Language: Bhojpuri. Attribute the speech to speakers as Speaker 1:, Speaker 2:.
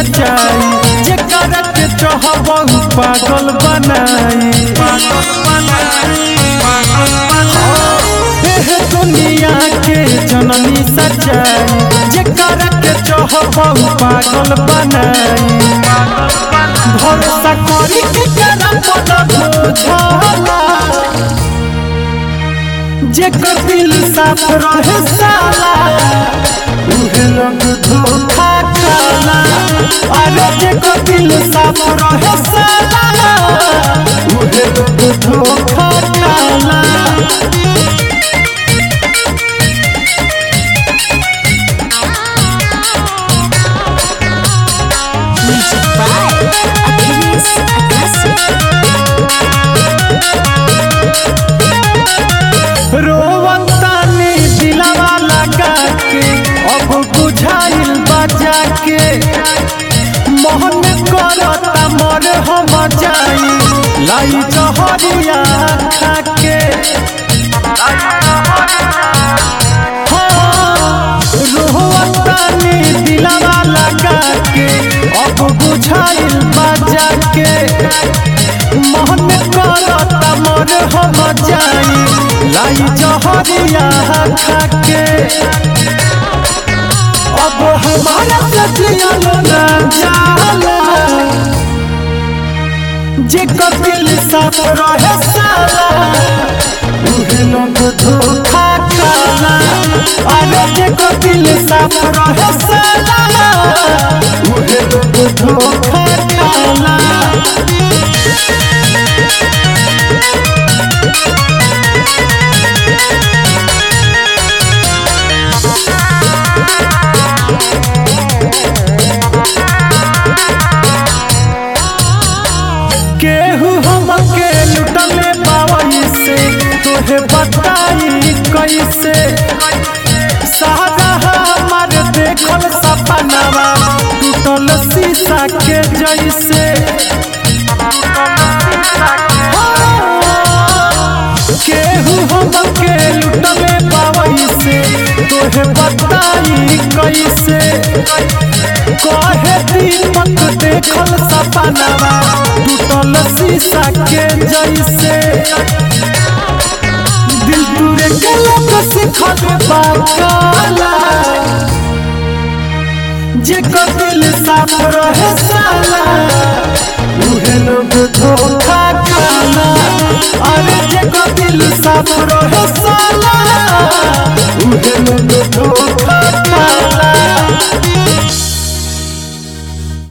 Speaker 1: सच्चाई जेकर के चाहबहु पागल बनाई एह दुनिया के जननी सच्चाई जेकर के चाहबहु पागल बनाई भरोसा करी के करा पद बुझला जेकर दिल साफ रहे साला उहे लोग धोखा खाला अरे जेकर दिल साफ रहे साला उहे लोग धोखा खाला
Speaker 2: Music by Achilles Akasi.
Speaker 1: रोवतानी दिलवा लगा के अब बुझाइल बजा के मोहन करता मर हम जाई लाई जहरिया खा के हाँ, रोवतानी दिलवा लगा के अब बुझाइल बजा के मोहन करता मर हम जाई लाई जहरिया खा के अब हमारा सचिया ना जाला जे दिल साफ रहे साला उहे लोग धोखा खाला अरे जे दिल साफ रहे साला उहे लोग धोखा खाला केहू हमके लुटले बावई से तोहे बताई कैसे सारा हमार देखल सपनावा टूटल शीशा के जैसे केहू हमके लुटले बावई से तोहे बताई कैसे कहे दीपक देखल सपनावा टूटल शीशा के जैसे दिल टूरे के लोग सिखल बाकाला जेकर दिल साफ रहे साला उहे लोग धोखा खाला अरे जेकर दिल साफ रहे साला